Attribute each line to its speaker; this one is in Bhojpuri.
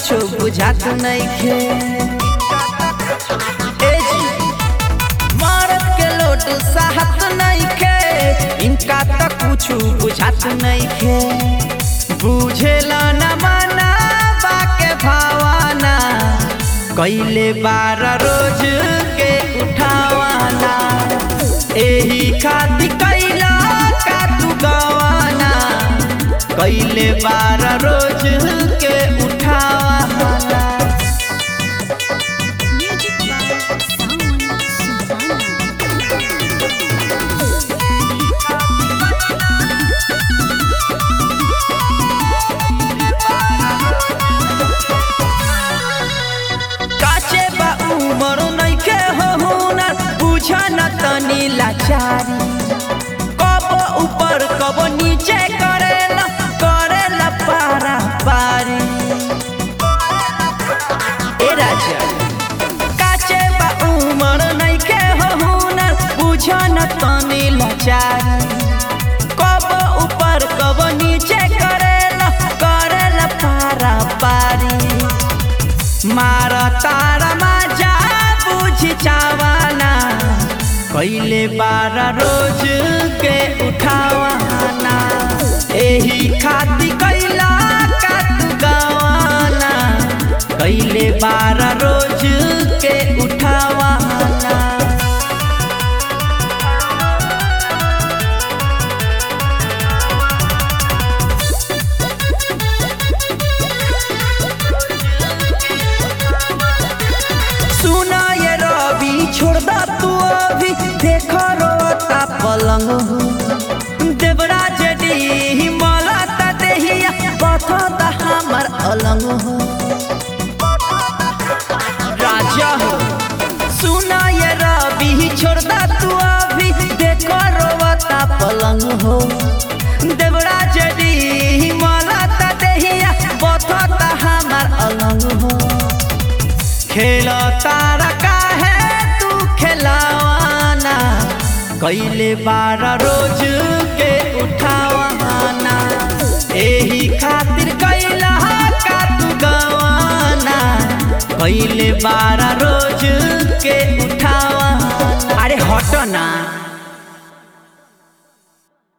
Speaker 1: कुछो बुझात नइखे ए जी मरद के लोट साहत नइखे इनका त कुछो बुझात नइखे बुझेला न मना बाके भावाना कैले बार रोज के उठावाना एही खातिर कैला का तू गवाना कैले बार रोज के उठावाना
Speaker 2: Music by Sawan Sultana.
Speaker 1: काचे बा उमर नइखे हो हुनर बुझा न तनी लाचारी कब ऊपर कब नीचे करेला करेला पारा पारी ए राजा काचे बा उमर नइखे हो हुनर बुझा न तनी लाचारी कब ऊपर कब नीचे करेला करेला पारा पारी मार तारा माजा बुझ चावाना कैले बार रोज के उठावाना एही खातिर कैला का तू गवाना कैले बार रोज के उठावाना सुना ये रवि छोड़ दा तू अभी देख रोता पलंग हो देवराज डी मलाता देहिया बथता हमर अलंग हो राजा हो सुना ये रवि छोड़ दा तू अभी देख रोता पलंग हो देवराज डी मलाता देहिया बथता हमर अलंग हो खेल तारा काहे तू खेलावाना कैले बार रोज के उठावाना एही खातिर कैला का तू गवाना कैले बार रोज के उठावाना अरे हट ना